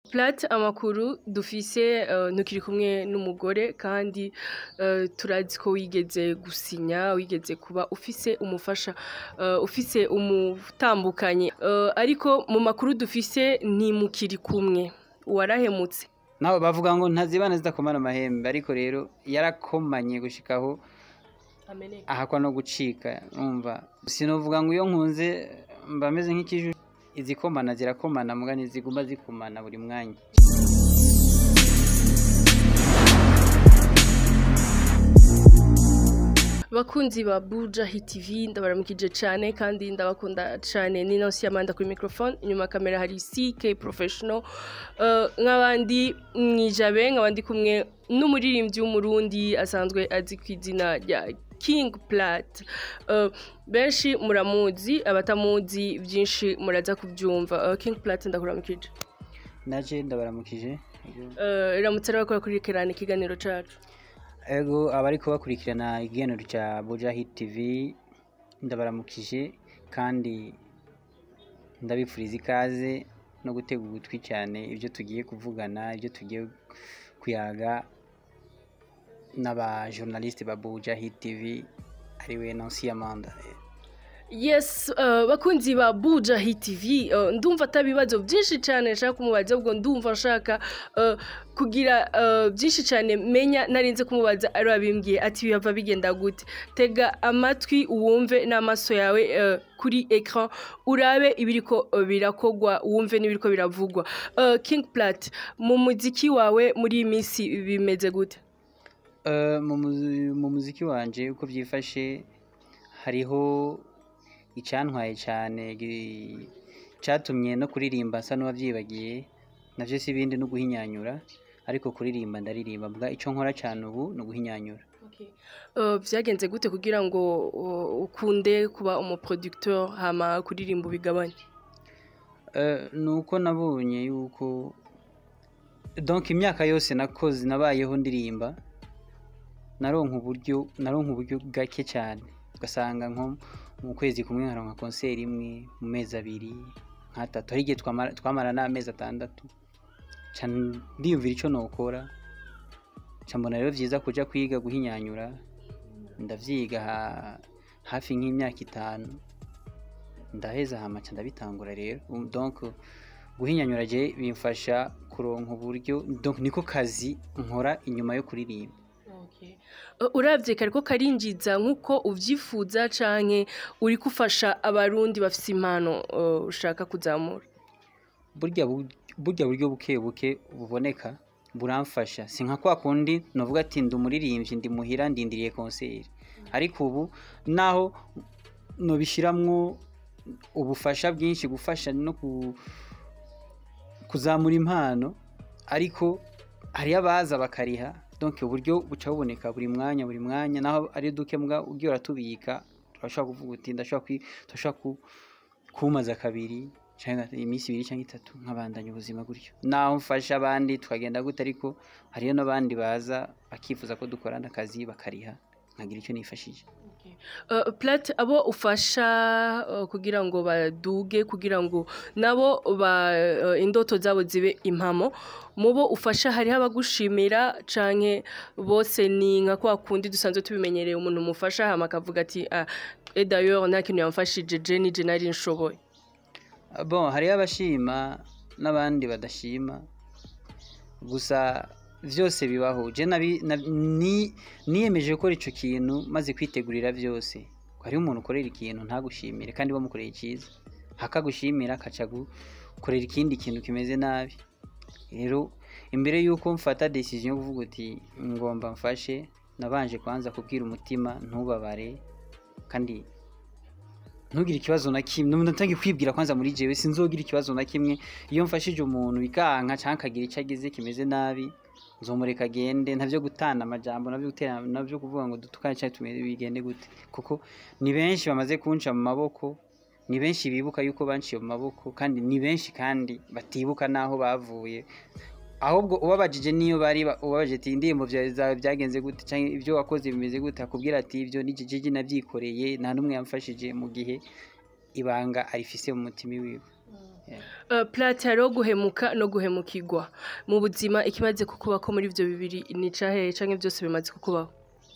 Plat amakuru dufise eh, ntukiri kumwe n'umugore kandi eh, turazi ko wigeze gusinya wigeze kuba ufise umufasha eh, ufise umutambukanye Eh, ariko mu makuru dufise ntimukiri kumwe warahemutse nabo bavuga ngo ntazibana zidakomana amahembe ariko rero yarakomanye gushikaho ahakwa no gucika umva sinovuga ngo iyo nkunze mba meze nk'ikiju izikomana zirakomana mugani ziguma zikomana buri mwanya bakunzi ba Buja Hit TV ndabaramukije cyane kandi ndabakunda cyane ni Nancy Amanda kuri microphone inyuma ya kamera hari CK Professional uh, nk'abandi mwijabe nk'abandi kumwe n'umuririmbyi w'umurundi asanzwe azi ku izina rya King Plat uh, benshi muramuzi abatamuzi byinshi muraza kubyumva uh, King Plat ndakuramukije naje ndabaramukije uh, iramutse n'abakora kuri kerane ikiganiro cacu ego abariko bakurikirana ikiganiro cya Buja Hit TV ndabaramukije kandi ndabifuriza ikaze no gutega ugutwi cyane ibyo tugiye kuvugana ibyo tugiye kuyaga n'aba journaliste ba Buja Hit TV ariwe Nancy Amanda Yes, uh, bakunzi ba Buja Hit TV uh, ndumva atabibazo byinshi cyane nshaka kumubaza ubwo ndumva nshaka uh, kugira uh, byinshi cyane menya narinze kumubaza ari wabimbwiye ati biyava bigenda gute tega amatwi uwumve n'amaso yawe uh, kuri ecran urabe ibiriko uh, birakogwa wumve n'ibiriko biravugwa uh, King Plat mu muziki wawe muri iyi minsi bimeze gute Uh, mu muzi- mu muziki wanje uko byifashe hariho icantwaye cyane gi- catumye no kuririmba nsa n'uwavyibagiye navyo si ibindi no guhinyanyura ariko kuririmba ndaririmba mbwa ico nkora cyane ubu ni uguhinyanyura Uh, byagenze gute kugira ngo uh, ukunde kuba umuproducteur hama kuririmba ubigabanye Uh, ni uko nabonye yuko donc imyaka yose nakoze nabayeho ndirimba naronka uburyo naronka uburyo gake cyane ugasanga nko mu kwezi kumwe nkaronka konseri imwe mu mezi abiri nk'atatu hari igihe twamara, twamara n'amezi atandatu ca ndiyumvira ico nokora ca mbona rero vyiza kuja kwiga guhinyanyura ndavyiga ha, hafi nk'imyaka itanu ndaheza hama ca ndabitangura rero Um, donc guhinyanyura je bimfasha kuronka uburyo donc niko kazi nkora inyuma yo kuririmba Uh, uravye kariko karinjiza nk'uko uvyifuza canke uri gufasha abarundi bafise impano uh, ushaka kuzamura burya bu- burya buryo buke buke buboneka buramfasha si nka kwa kundi novuga ati ndi umuririmbyi ndi muhira ndindiriye konseri ariko ubu naho nobishiramwo ubufasha bwinshi gufasha no ku, kuzamura impano ariko hariyo abaza bakariha donc uburyo buca buboneka buri mwanya buri mwanya naho ari duke mbwa ugiye uratubika turashobora kuvuga uti ndashobora kwi- turashobora ku, kumaza kabiri cyangwa iminsi ibiri cyangwa itatu nkabandanya ubuzima gutyo naho mfasha abandi tukagenda gute ariko hariyo n'abandi baza bakifuza ko dukorana akazi bakariha nkagira icyo nifashije uh, Plat abo ufasha uh, kugira ngo baduge kugira ngo nabo ba uh, indoto zabo zibe impamo mubo ufasha hariho abagushimira canke bose ni nka kwa kundi dusanzwe tubimenyereye umuntu mufasha hama akavuga ati ah, et d'ailleurs nta kintu yamfashije je nije nari nshoboye bon hariyo abashima n'abandi badashima gusa byose bibaho je nabi- na- ni- niyemeje gukora ico kintu maze kwitegurira byose hariho umuntu ukorera ikintu ntagushimire kandi bamukoreye icyiza hakagushimira akaca gukorera ikindi kintu kimeze nabi rero imbere y'uko mfata decision yo kuvuga uti ngomba mfashe nabanje kwanza kubwira umutima ntubabare kandi ntugire ikibazo na kimwe ntange kwibwira kwanza muri jewe sinzogira ikibazo na kimwe iyo mfashije umuntu bikanka cyangwa akagira icyo agize kimeze nabi nzomureka agende ntavyo gutana amajambo navyo gutera navyo kuvuga ngo dutukane cyangwa tumeze bigende gute kuko ni benshi bamaze kunca mu maboko ni benshi bibuka yuko banciye mu maboko kandi ni benshi kandi batibuka n'aho bavuye ahubwo ubabajije niyo bari ba- ubabajije ati indirimbo vya- zawe byagenze gute cyangwa ibyo wakoze bimeze gute akubwira ati ibyo ni jiji nabyikoreye nta n'umwe yamfashije mu gihe ibanga arifise mu mutima wiwe Yeah. Uh, plate hariho guhemuka no guhemukirwa mu buzima ikimaze kukubako muri ivyo bibiri ni cahe canke vyose bimaze kukubaho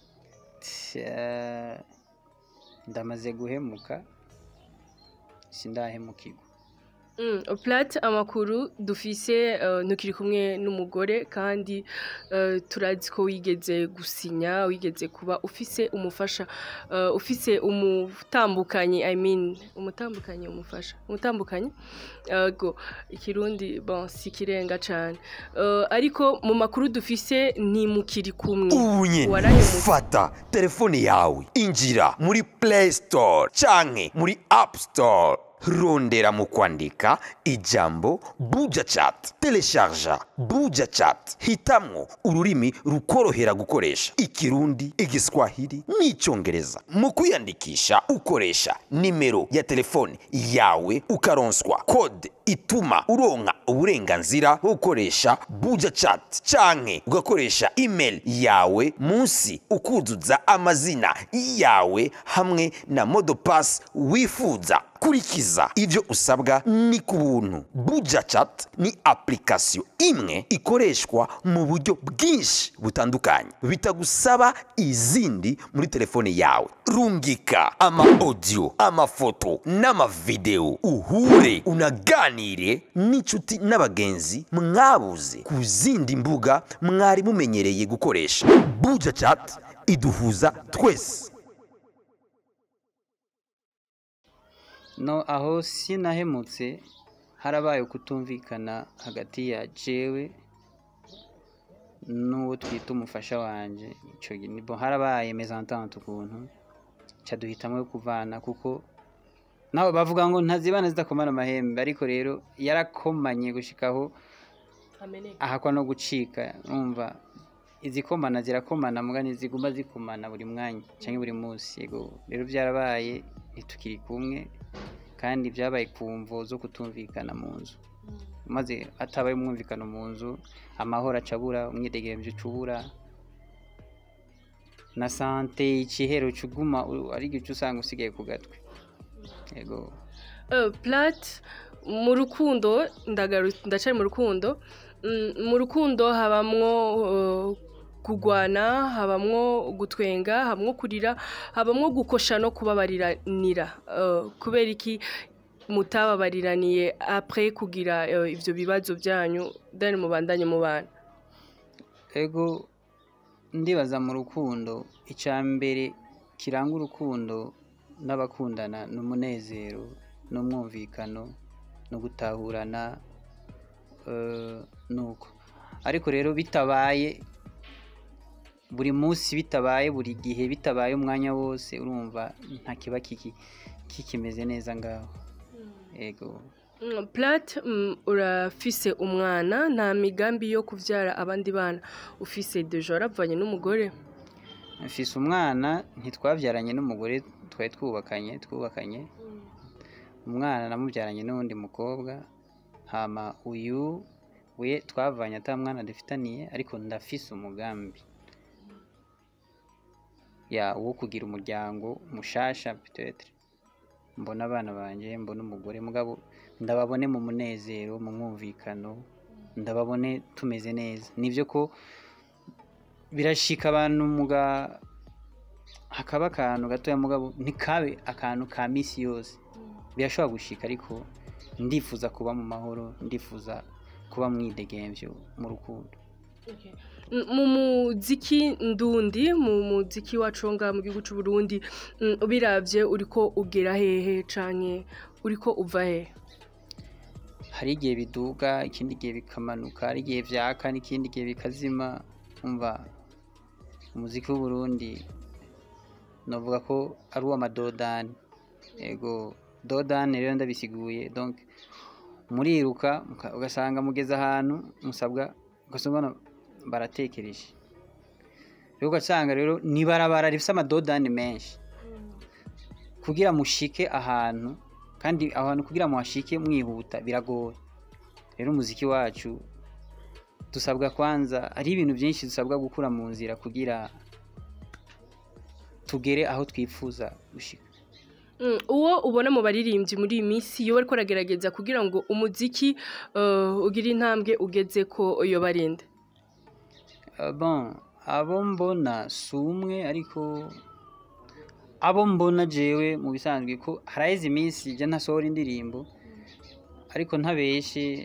Tya, ndamaze guhemuka sindahemukirwa Mm, plate amakuru dufise uh, ntukiri kumwe n'umugore kandi uh, turazi ko wigeze gusinya wigeze kuba ufise umufasha uh, ufise umutambukanyi I mean umutambukanyi umufasha umutambukanyi yego ikirundi bon si kirenga cane uh, ariko mu makuru dufise ni mukiri kumwe ubu nyine Warahemutse. fata telefone yawe injira muri play store canke muri app store rondera mu kwandika ijambo buja chat telesharja buja chat hitamwo ururimi rukorohera gukoresha ikirundi igiswahili n'icyongereza mu kwiyandikisha ukoresha nimero ya telefone yawe ukaronswa kode ituma uronka uburenganzira bwo gukoresha buja chat canke ugakoresha email yawe munsi ukuzuza amazina yawe hamwe na modopass wifuza kurikiza ivyo usabwa ni ku buntu buja chat ni application imwe ikoreshwa mu buryo bwinshi butandukanye bitagusaba izindi muri telefone yawe rungika ama audio amafoto n'amavideo uhure unaganire n'inshuti n'abagenzi mwabuze ku zindi mbuga mwari mumenyereye gukoresha buja chat iduhuza twese no aho sinahemutse harabaye kutumvikana hagati ya jewe n'uwo twita umufasha wanje ico gihe nibo harabaye mezantante ukuntu ca duhitamwo kuvana kuko nabo bavuga ngo ntazibana zidakomana amahembe ariko rero yarakomanye gushikaho ahakwa no gucika numva izikomana zirakomana muga ntiziguma zikomana buri mwanya cyangwa buri munsi yego rero byarabaye ntitukiri kumwe kandi byabaye ku mvo zo kutumvikana mu nzu maze hatabaye umwumvikano mu nzu amahoro acabura umwidegemvyo ucubura na sante ikihero cuguma u- ari igice usanga usigaye ku gatwe yego Uh, plate mu rukundo ndagaru ndacari mu rukundo Mm, mu rukundo habamwo uh, kugwana habamwo gutwenga habamwo kurira habamwo gukosha no kubabariranira Uh, kubera iki mutababariraniye après kugira uh, ivyo bibazo byanyu then mubandanye mu bana ego ndibaza mu rukundo icya mbere kiranga urukundo n'abakundana ni umunezero n'umwumvikano no gutahurana eh, nuko ariko rero bitabaye buri munsi bitabaye buri gihe bitabaye umwanya wose urumva nta kiba kiki- kikimeze neza ngaho ego Mm, Plate mm, urafise umwana nta migambi yo kuvyara abandi bana ufise deja waravanye n'umugore mfise umwana ntitwabyaranye n'umugore twari twubakanye twubakanye umwana namubyaranye n'uwundi mukobwa hama uyu we twavanye ata mwana dufitaniye ariko ndafise umugambi ya wo kugira umuryango mushasha peut-être mbona abana banjye mbona umugore mugabo ndababone mu munezero mu mwumvikano ndababone tumeze neza nivyo ko birashika abantu muga hakaba akantu gatoya mugabo ntikabe akantu ka misi yose birashobora gushika ariko ndifuza kuba mu mahoro ndifuza kuba mwidegemvyo mu rukundo Mm, mu muziki ndundi mu muziki wacu wo ngaha mu gihugu c'u Burundi mm, ubiravye uriko ugera hehe canke uriko uva hehe hari igihe biduga ikindi gihe bikamanuka hari igihe vyaka n'ikindi gihe bikazima umva umuziki w'uburundi novuga ko ari uw'amadodani ego dodani rero ndabisiguye donc muriruka muka- ugasanga mugeze ahantu musabwa ugasanga baratekereje rero ugasanga rero ni barabara rifise amadodani menshi kugira mushike ahantu kandi aho hantu kugira muhashike mwihuta biragoye rero umuziki wacu dusabwa kwanza hari ibintu byinshi dusabwa gukura mu nzira kugira tugere aho twifuza gushika Mm, uwo ubona mu baririmbyi muri iyi minsi iyo bariko baragerageza kugira ngo umuziki eh, ugire intambwe ugeze ko iyo barinde Uh, bon abo mbona si umwe ariko abo mbona jewe mu bisanzwe ko haraheze iminsi jya ntasohora indirimbo ariko ntabeshe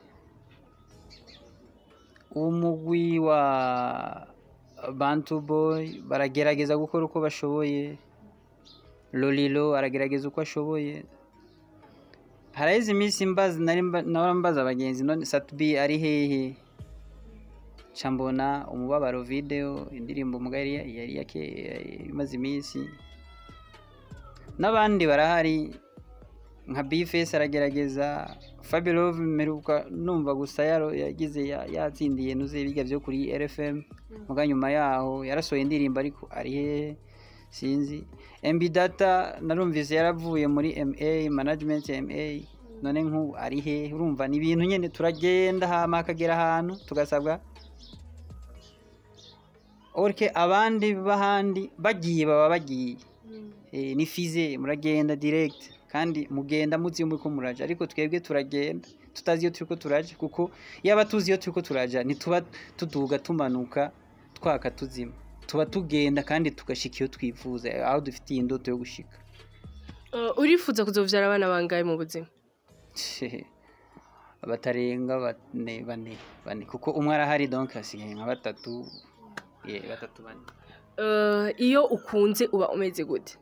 umugwi wa bantu boy baragerageza gukora uko bashoboye lolilo aragerageza uko ashoboye haraheze iminsi mbaza nari mba- nahora mbaza abagenzi none satubi ari hehe ca mbona umubabaro video indirimbo mugari yari yari yake imaze iminsi n'abandi barahari nka bifesi aragerageza fabirove mperuka numva gusa yaro yagize ya- yatsindiye nuze biga byo kuri rfm muga nyuma yaho yarasohoye indirimbo ariko ari hehe sinzi mb data narumvise yaravuye muri ma management ya ma none nk'ubu ari hehe urumva ni ibintu nyine turagenda hama hakagera ahantu tugasabwa orke abandi b'ahandi bagiye baba bagiye Eh, ni fize muragenda direct kandi mugenda muzi iyo muriko muraja ariko twebwe turagenda tutazi iyo turiko turaja kuko yaba tuzi iyo turiko turaja ntituba tuduga tumanuka twaka tuzima tuba tugenda kandi tugashika iyo twifuza aho dufitiye indoto yo gushika Eh, urifuza kuzovyara abana bangahe mu buzima batarenga bane bane bane kuko umwe arahari donc hasigaye nka batatu ye batatu bane Eh, iyo ukunze uba umeze gute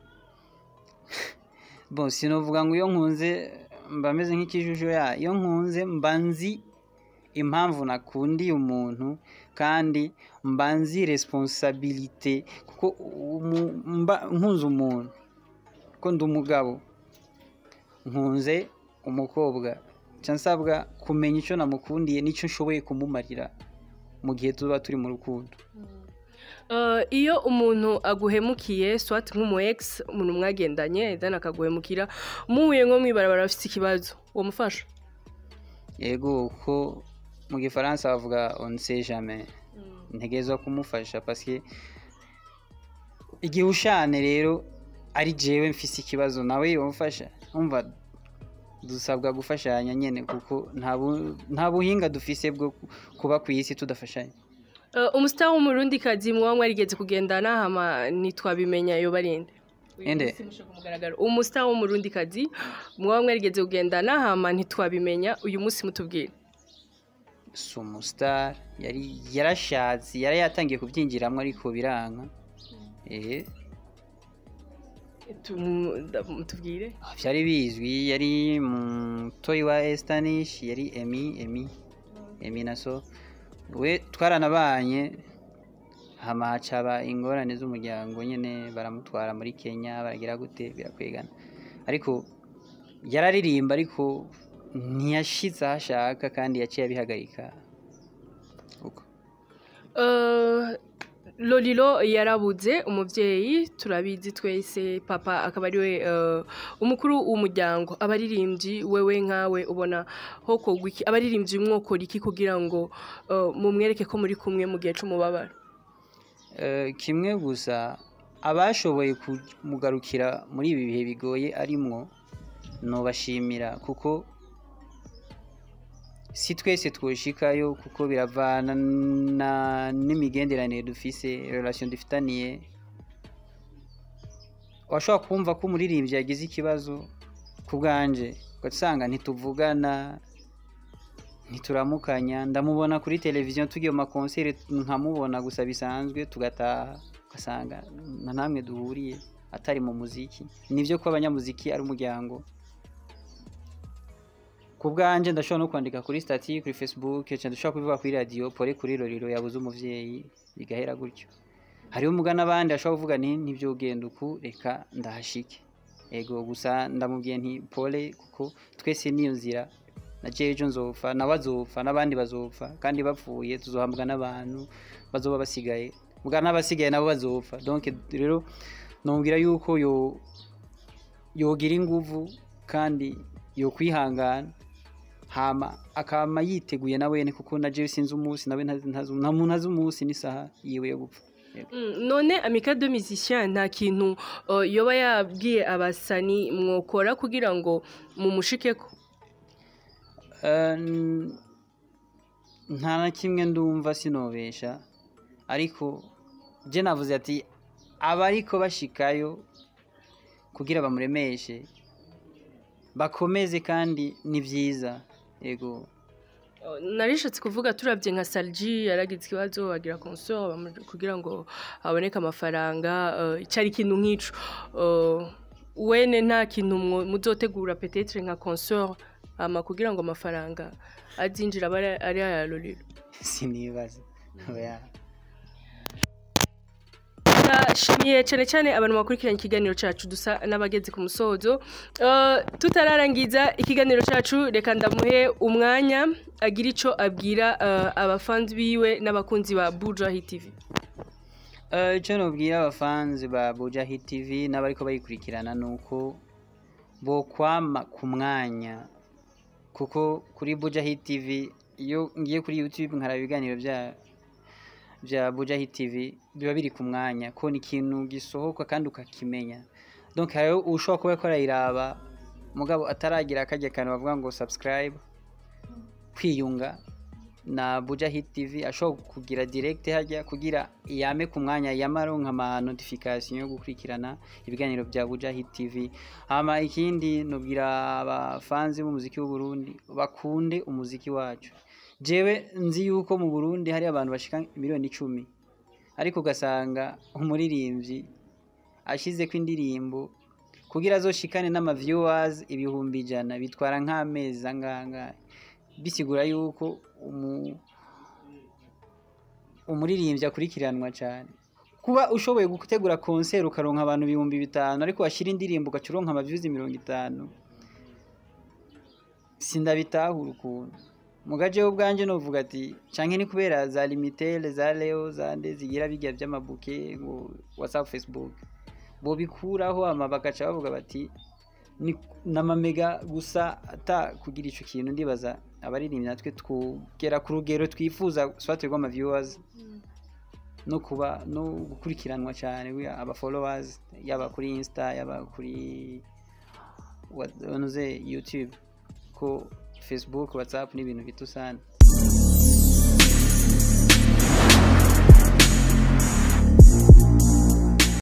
bon sinovuga ngo iyo nkunze mba meze nk'ikijuju ya iyo nkunze mba nzi impamvu nakundiye umuntu kandi mba nzi responsabilite kuko umu- mba nkunze umuntu ko ndi umugabo nkunze umukobwa nca nsabwa kumenya icyo namukundiye n'icyo nshoboye kumumarira mu gihe tuba turi mu rukundo Eh, iyo umuntu aguhemukiye swat nk'umu ex umuntu mwagendanye then akaguhemukira muhuye nko mwibarabara afite ikibazo uwo mufasha yego ko mu gifaransa bavuga on sait jamais ntegerezwa kumufasha parce igihe ushane rero ari jewe mfise ikibazo nawe yomufasha umva dusabwa gufashanya nyene kuko nta bu- nta buhinga dufise bwo ku- kuba ku isi tudafashanya Eh, umustar w'umurundi kazi muba mwarigeze kugendana hama ntitwabimenya iyo barinde Ende? umustar w'umurundi kazi muba mwarigeze kugendana hama ntitwabimenya uyu munsi mutubwire si umustar yari yarashatse yari yatangiye kubyinjiramo ariko biranka eh Tu- da- mutubwire byari bizwi yari mutoyi wa Estanish yari Emi Emi Emi naso we twaranabanye hama hacaba ingorane z'umuryango nyine baramutwara muri Kenya baragira gute birakwegana ariko yararirimba ariko ntiyashize aho ashaka kandi yaciye abihagarika uko Eh, Lolilo yarabuze umubyeyi turabizi twese papa akaba ariwe eh, umukuru w'umuryango abaririmbyi wewe nkawe ubona hokogwa iki abaririmbyi mwokora iki kugira ngo eh, mumwereke ko muri kumwe mu gihe c'umubabaro Eh, kimwe gusa abashoboye kumugarukira muri ibi bihe bigoye arimwo nubashimira kuko si twese twoshikayo kuko biravana na- n'imigenderanire dufise relation dufitaniye washobora kumva ko umuririmbyi yagize ikibazo ku bwanje ugasanga ntituvugana ntituramukanya ndamubona kuri televiziyo tugiye mu makonseri nkamubona gusa bisanzwe tugataha ugasanga na namwe duhuriye atari mu muziki nibyo ko abanyamuziki ari umuryango ku bwanjye ndashobora no kwandika kuri stati kuri facebook cyane dushobora kubivuga kuri radiyo pole kuri roriro yabuze umuvyeyi bigahera gutyo hariho umugani abandi ashobora kuvuga nti ntibyo ugenda uku reka ndahashike ego gusa ndamubwiye nti pole kuko twese niyo nzira na jejo nzopfa nawe azopfa n'abandi bazopfa kandi bapfuye tuzohambwa n'abantu bazoba basigaye bwa n'abasigaye nabo bazopfa donc rero nomubwira yuko yo yogira inguvu kandi yo kwihangana hama akama yiteguye na wene kuko na jewe sinzi umunsi nawe ntazi ntazi- nta muntu azi umunsi n'isaha yiwe yo gupfa Mm, none amicale de musicien nta kintu uh, yoba yabwiye abasani mwokora kugira ngo mumushikeko Eh, n- nta na kimwe ndumva sinobesha ariko je navuze ati abariko bashikayo kugira bamuremeshe bakomeze kandi ni vyiza yego Uh, narishatse kuvuga turabye nka salji yaragize ikibazo bagira consort bamu- kugira ngo haboneke amafaranga uh, cyari ikintu nk'ico Uh, wene nta kintu mwo- muzotegura petetre nka consort ama kugira ngo amafaranga azinjira abe ari- ari aya lolilo sinibaza oya ndashimiye cyane cyane abantu bakurikiranye ikiganiro cyacu dusa n'abageze ku musozo Uh, tutararangiza ikiganiro cyacu reka ndamuhe umwanya agira icyo abwira uh, abafanzi biwe n'abakunzi ba bujahi tv Eh, icyo nubwira abafanzi ba Buja Hit TV n'abariko bayikurikirana ni uko bokwama ku mwanya kuko kuri Buja Hit TV iyo ngiye kuri YouTube nkaraba ibiganiro bya bya Buja Hit TV biba biri ku mwanya ko ni ikintu gisohoka kandi ukakimenya donc hariho ushobora kuba ko arayiraba mugabo ataragira akajya kantu bavuga ngo subscribe kwiyunga na Buja Hit TV ashobora kugira direct hajya kugira yame ku mwanya yamaronka ama notification yo gukurikirana ibiganiro bya Buja Hit TV hama ikindi nubwira abafanzi b'umuziki w'u Burundi bakunde umuziki wacu jewe nzi yuko mu Burundi hari abantu bashika miliyoni icumi ariko ugasanga umuririmbyi ashize ko indirimbo kugira azoshikane n'ama viewers ibihumbi ijana bitwara nk'amezi angahe bisigura yuko umu- umuririmbyi akurikiranwa cyane kuba ushoboye gutegura konseri ukaronka abantu ibihumbi bitanu ariko washyira indirimbo ugaca uronka amavyuzi mirongo itanu sindabitahura ukuntu mugaje ubwanje novuga ati canke ni kubera za limitere za leo zande zigira bijya by'amabuke ngo whatsapp facebook bobikuraho ama bagaca bavuga bati ni n'amamega gusa ata kugira ico kintu ndibaza abaririmbyi natwe twugera ku rugero twifuza swate rw'ama viewers no kuba no gukurikiranwa cyane we aba followers yaba kuri insta yaba kuri what- onuze youtube ko facebook whatsapp ni ibintu bito sana